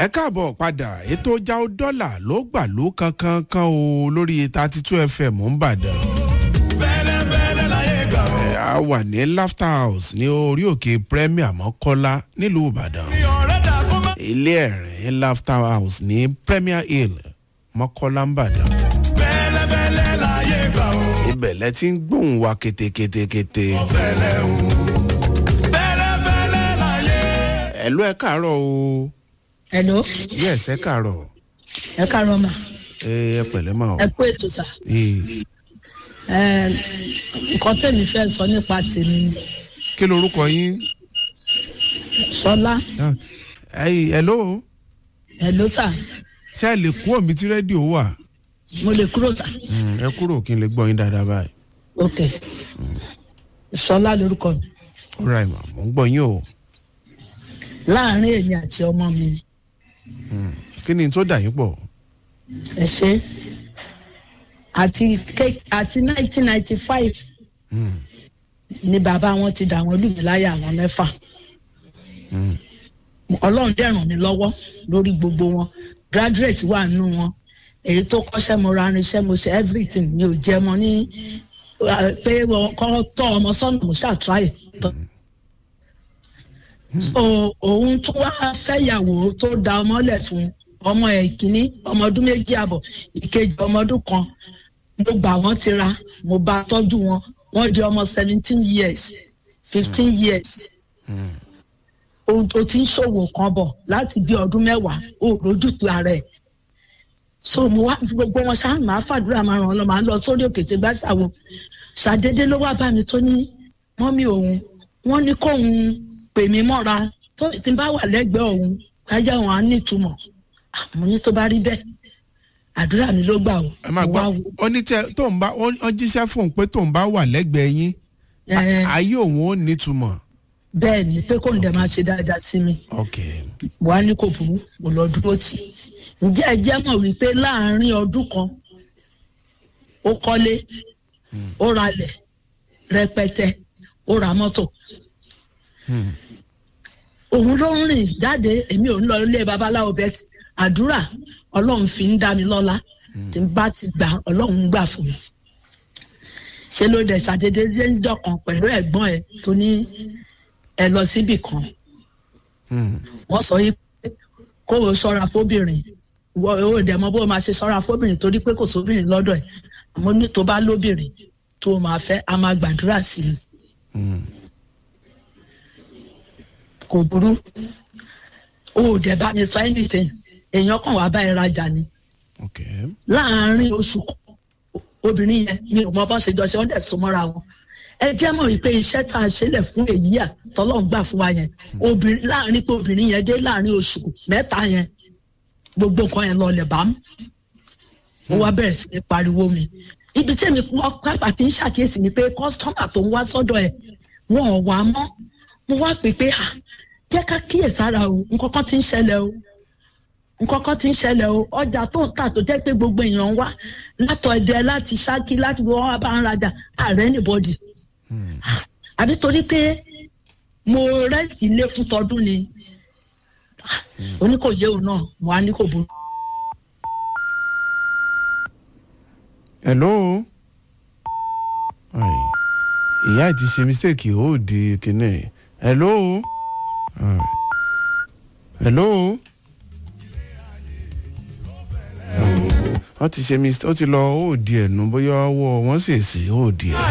ẹ káàbọ̀ padà ètò jáwó dọ́là ló gbà ló kankan kan o lórí thirty two fm ń bàdàn. ẹ á wà ní laughter house ní orí òkè premier mọ́kọ́lá nílùú ìbàdàn. ilé ẹ̀rín laughter house ní premier hill mọ́kọ́lá ń bàdàn. ibẹ̀ lẹ ti ń gbóhùn wa ketekete. ẹ ló ẹ káàárọ̀ o hello yes ẹ káàárọ̀ ẹ káàárọ̀ mà ẹ ẹ pẹ̀lẹ́ mà o. ẹ kú ètò sà Ee, ẹ nǹkan tẹ̀mí fẹ́ sọ nípa tèmi ni. kí lorúkọ yín. sọlá Ah, ẹyìn hello hello sà ṣé ẹ lè kú òmí tí rédíò wà. mo lè kúrò sà Mm, ẹ kúrò kí n lè gbọ́ yín dáadáa báyìí. ok sọlá lorúkọ mi ó ra ìmọ̀ mò ń gbọ́ yín o. láàrin èmi àti ọmọ mi kí ni tó dà yín pọ̀. ẹ ṣe àti ké- àti nineteen ninety five Mm, ni bàbá wọn ti dà wọn lù mí láyà àwọn mẹ́fà mm, ọlọ́run dẹ̀ ràn mí lọ́wọ́ lórí gbogbo wọn graduate wà nù wọn èyí tó kọ́ṣẹ́ mo ra irinṣẹ́ mo ṣe everything mi ò jẹ́ mọ́ ní uh, pé wọn kọ́ tọ́ ọmọ sọ́nà mo ṣàtúráyè tọ́. so òun tó wá fẹ́yàwó tó da ọmọ lẹ̀ fún ọmọ ẹ̀ kínní ọmọ ọdún méjì àbọ̀ ìkejì ọmọ ọdún kan mo gbà wọ́n ti ra mo bá tọ́jú wọn wọ́n di ọmọ seventeen years fifteen years mm. o o ti ń ṣòwò kan bọ̀ láti bí ọdún mẹ́wàá o ò lójútu ara ẹ̀ so mo wá gbogbo wọn ṣáà máa fàdúrà máa ràn ọ́ lọ máa lọ sórí òkè tí gbà ṣàwọn ṣàdédé ló wá bá mi tó ní mọ́mí òun wọ́n ní kóun pè mí mọ́ra tó tí n bá wà lẹ́gbẹ̀ẹ́ òun kájà òun á nítumọ̀ Ah, mo ní tó bá rí bẹ́ẹ̀ àdúrà mi ló gbà o ẹ máa Mo gbọ́ wá wo- ó ní tẹ tó ń bá ó ó jíṣẹ́ fún un pé tó ń bá wà lẹ́gbẹ̀ẹ́ yín Eh, ayé òun ó nítumọ̀. bẹ́ẹ̀ ni pé kóun dẹ̀ máa ṣe dáadáa sí mi ok wàá ní kò burú mo lọ dúró tì í ǹjẹ́ ẹ jẹ́ mọ̀ wípé láàárín ọdún kan ó kọ́lé ó ralẹ̀ rẹpẹtẹ ó ra mọ́tò Mm, òun ló ń rìn jáde èmi ò ń lọ ilé babaláwo bẹ́ẹ̀ àdúrà ọlọ́run fi ń dá mi lọ́lá tí n bá ti gbà ọlọ́run ń gbà fún mi ṣe ló dẹ̀ ṣàdédé dé ń dọ̀kan pẹ̀lú ẹ̀gbọ́n ẹ̀ tó ní ẹ lọ síbì kan mm, wọ́n sọ yìí pé kó o ṣọ́ra fóbìnrin wọ́n ò dẹ̀ mọ bó o máa ṣe ṣọ́ra fóbìnrin torí pé kò sóbìnrin lọ́dọ̀ ẹ̀ àmọ́ ní tó bá lóbìnrin tó o máa fẹ́ a máa gbàdúrà sí i mm. kò burú o ò dẹ̀ bá mi sọ anything èèyàn kan wàá bá ẹ rajà ni ok láàárín oṣù kan obìnrin yẹn mi ò mọ bọ́n ṣe jọ ṣe wọ́n dẹ̀ so mọ́ra wọn ẹ jẹ́ mọ̀ wípé iṣẹ́ tá a ṣe lẹ̀ fún èyí à tọ́lọ́run gbà fún wa yẹn obìnrin láàárín pé obìnrin yẹn dé láàárín oṣù mẹ́ta yẹn gbogbo nǹkan yẹn lọlẹ̀ bá mú mo wá bẹ̀rẹ̀ sí ní pariwo mi ibi tí èmi wọ́n pápá ti ń ṣàkíyèsí ni pé kọ́sítọ́mà tó ń wá sọ́dọ̀ ẹ̀ wọn ò wá mọ́ mo wá pè pé à jẹ́ ká kíyèsára o nǹkan kan ti ń ṣẹlẹ̀ o nǹkan kan ti ń ṣẹlẹ̀ o ọjà tó ń tà tó jẹ́ pé gbogbo èèyàn ń wá látọ̀ ẹ̀dẹ̀ láti ṣákí láti wọ́n wá bá ń rajà ààrẹ nìbọ̀dì Mm, àbí torí pé mo rẹ́sì ilé fún tọdún ni oníkòyé òun náà mo á ní kò burú. hello. Ai, ìyá ẹ̀ ti ṣe mistake ó di kinní hello. Alright. hello. wọ́n ti ṣe mistake ó ti lọ ó di ẹ̀nu bóyá ọwọ́ wọn ṣèṣì ó di ẹ̀.